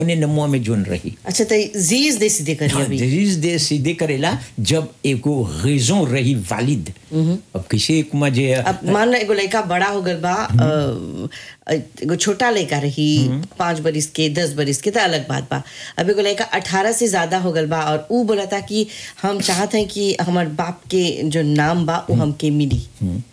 अपने नमुआ में जोन रही अच्छा तो जीज दे सीधे करिए हाँ, अभी दरीज दे सीधे करेला जब एगो रेजों रही वालिद अब किसी कुमा जे अब मान लो एगो लड़का बड़ा हो गल बा अ, एगो छोटा लड़का रही पाँच बरिस के दस बरिस के तो अलग बात बा अब एगो लड़का अठारह से ज्यादा हो गल बा और ऊ बोला था कि हम चाहते हैं कि हमार बाप के जो नाम बा वो हमके मिली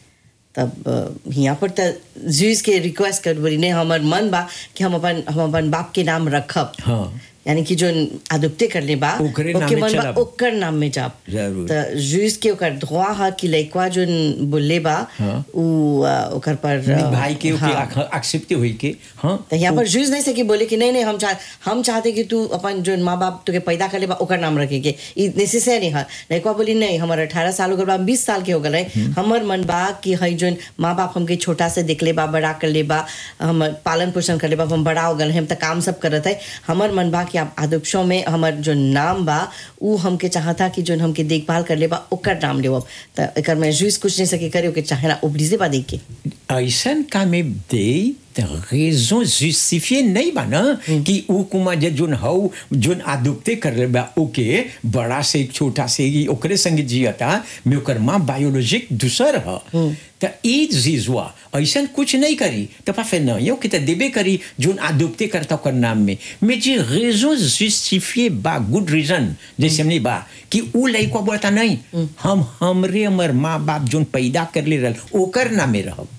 तब अ, यहाँ पर तो जीज के रिक्वेस्ट कर बोली नहीं हमार मन बा कि हम अपन हम अपन बाप के नाम रखब हाँ यानी कि जो आदुप्ते करले बा ओकरे ओके नामे मन बा चलब। ओकर नाम में जाब जरूर। त जुइस के ओकर धोआ हा कि लइकवा जो बोले बा हाँ। उ अ, ओकर पर अ, भाई के हाँ। एक्सेप्ट हुई के हाँ तो यहाँ पर जुइस नहीं सके बोले कि नहीं नहीं हम चाह हम चाहते कि तू अपन जो माँ बाप तुके पैदा कर ले बा ओकर नाम रखे के ई नेसेसरी है लइकवा बोली नहीं हमार अठारह साल हो गल बा बीस साल के हो गल है हमर मन बा कि हई जो माँ बाप हमके छोटा से देख ले बा बड़ा कर ले बा हम पालन पोषण कर ले बा हम बड़ा हो गल है हम तो काम सब करत है हमर मन बा कि आप आदर्शों में हमर जो नाम बा उ हमके चाहता कि जो हमके देखभाल कर ले बा ओकर नाम लेवब तो एकर में जुइस कुछ नहीं सके करे ओके चाहेला उबलीजे बा देख के ऐसन का में दे त रेजों जुस्टिफिए नहीं बा ना कि ऊ कुमा जे जोन हौ जोन आदुप्ते कर ले बा ओके बड़ा से छोटा से ही ओकरे संग जियता में ओकर माँ बायोलॉजिक दूसर ह त ई जीजुआ ऐसन कुछ नहीं करी त पा फिर नहीं कि त देबे करी जोन आदुप्ते करता ओकर नाम में में जे रेजों जुस्टिफिए बा गुड रीजन जैसे हमने बा कि ऊ लइका बोलता नहीं हम हमरे हमर माँ बाप जोन पैदा कर ले रहल ओकर नामे रहब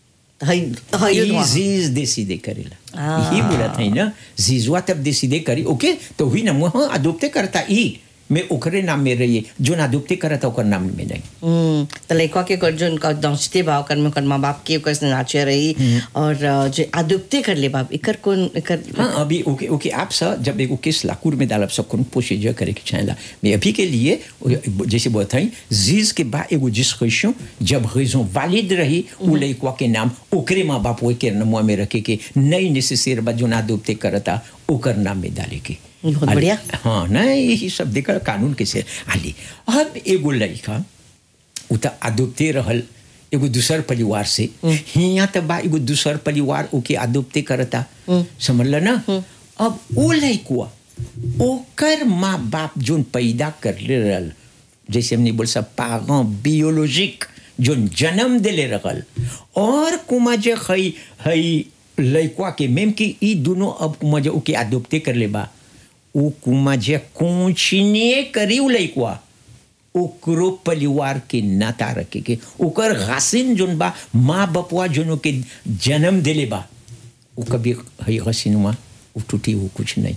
हई हई ई जीज देसीदे करेला Ah. यही बोला था ना जीजुआ तब देसीदे करी ओके तो हुई ना वहाँ अदोप्ते करता ई मैं ओकरे नाम में रहिए जो ना अदोप्ते करता ओकर नाम में नहीं हम्म, तो लइका के कर जोन का दंशते बा ओकर में ओकर माँ बाप के ओकर से नाचे रही और अ, जो आदुप्ते कर ले बाप इकर कौन इकर हाँ अभी ओके ओके आप सा जब एगो केस लाकूर में डालब सब कौन प्रोसीजर करे के चाहेला मैं अभी के लिए जैसे बताई जीज के बाद एगो डिस्कशन जब रेजों वालिद रही उ लइकवा के नाम ओकरे माँ बाप ओके नमुआ में रखे के नहीं नेसेसर बा जो ना अदोप्ते करता ओकर नाम में डाले के बहुत आली- बढ़िया। हाँ ना यही सब देखा कानून कैसे आली अब एगो लड़का उ त अदोप्ते रहल एगो दूसर परिवार से हिया त बा एगो दूसर परिवार ओके अदोप्ते करता समझल ना अब ओ लड़कुआ ओकर माँ बाप जोन पैदा कर ले रहल जैसे हमने बोल सब पागों बियोलॉजिक जोन जन्म दिले रहल और कुमा जे हई हई लड़कुआ के मेम कि ई दोनों अब कुमा जे ओके अदोप्ते कर ले बा उ कुमा जे कोचिने करी उ लइकवा ओकरो परिवार के नाता रखे के ओकर हसीन जोन बा माँ बपुआ जोन के जन्म दिले बा उ कभी हई हसीनुआ उ टूटी वो कुछ नहीं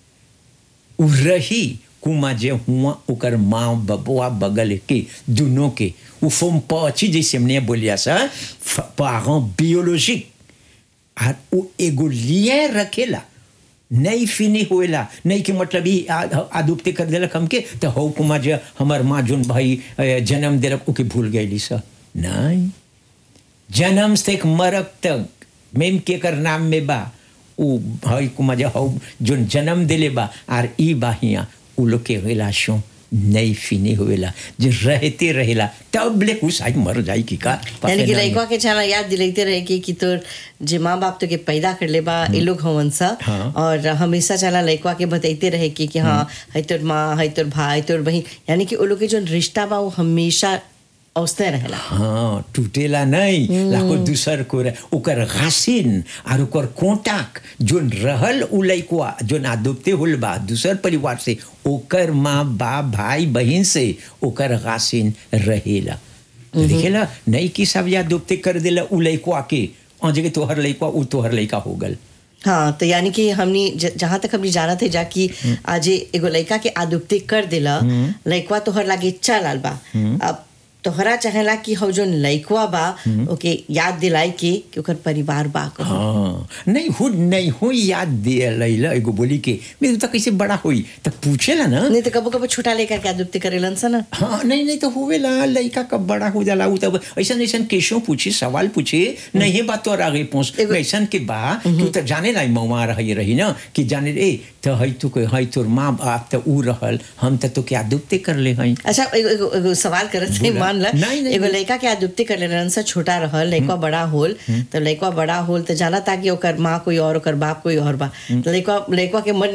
उ रही कुमा जे हुआ ओकर माँ बबुआ बगल के दोनों के उ फोम पची जैसे हमने बोलिया सा पारों बियोलॉजिक और उ एगो लिए रखेला नहीं फिनी होएला नहीं कि मतलब ही आदुप्ते कर देलक हमके तो हो कुमा जे हमर माँ जोन भाई अ, जन्म देलक ओके भूल गईली सा नहीं जन्म से एक मरक तक मेम के कर नाम में बा उ भाई कुमा जे हो जोन जन्म दिले बा आर ई बा हिया उ लोग के रिलेशन नहीं फिनी होएला जे रहते रहेला तब ले उ शायद मर जाई की का पता यानी कि नहीं। लइका के छाना याद दिलाते रहे कि कि तोर जे माँ बाप तो के पैदा कर ले बा ये लोग हवन सा हाँ। और हमेशा चला लइका के बताते रहे कि कि हाँ है तोर माँ है तोर भाई तोर बहन यानी कि वो लोग के जो रिश्ता बा वो हमेशा औसते रहेला हाँ टूटेला नहीं लाखो दूसर को रह ओकर घासिन और ओकर कोटाक जोन रहल उ लइकवा जोन आदोप्ते होल बा दूसर परिवार से ओकर माँ बाप भाई बहन से ओकर घासिन रहेला तो देखेला नहीं कि सब या दोप्ते कर देला उ लइकवा के और जगह तोहर लइकवा उ तोहर लइका हो गल हाँ तो यानी कि हमने ज- जहाँ तक हमने जाना थे जाकि आज एगो लड़का के आदुप्ते कर दिला लड़कवा तोहर लागे चल बा अब तोहरा चाहेला कि हौ जोन लड़कवा बा ओके याद दिलाई के कि ओकर परिवार बा कहूं। हाँ नहीं हो नहीं हो याद दे लैला एगो बोली के मेरे तो कैसे बड़ा होई तो पूछेला ना नहीं तो कबो कबो छोटा लेकर के आदुप्ते करेलन सा ना हाँ नहीं नहीं तो होवेला लड़का कब बड़ा हो जाला उ तब ऐसा ऐसा केसों पूछे सवाल पूछे नहीं बात तो आगे पहुंच एगो- ऐसा के बा तू तो जाने लाई मवा रही रही ना कि जाने रे तो हई तू कोई हई तोर माँ बाप तो ऊ रहल हम तो तो क्या दुबते कर ले हई अच्छा एगो एगो एगो सवाल करत थे बोला। मान मान ला नहीं, नहीं, एगो नहीं। लड़का के आदुप्ति कर ले रहन से छोटा रहल लड़का बड़ा होल तो लड़का बड़ा होल तो जाना था कि ओकर माँ कोई और ओकर बाप कोई और बा लड़का लड़का के मन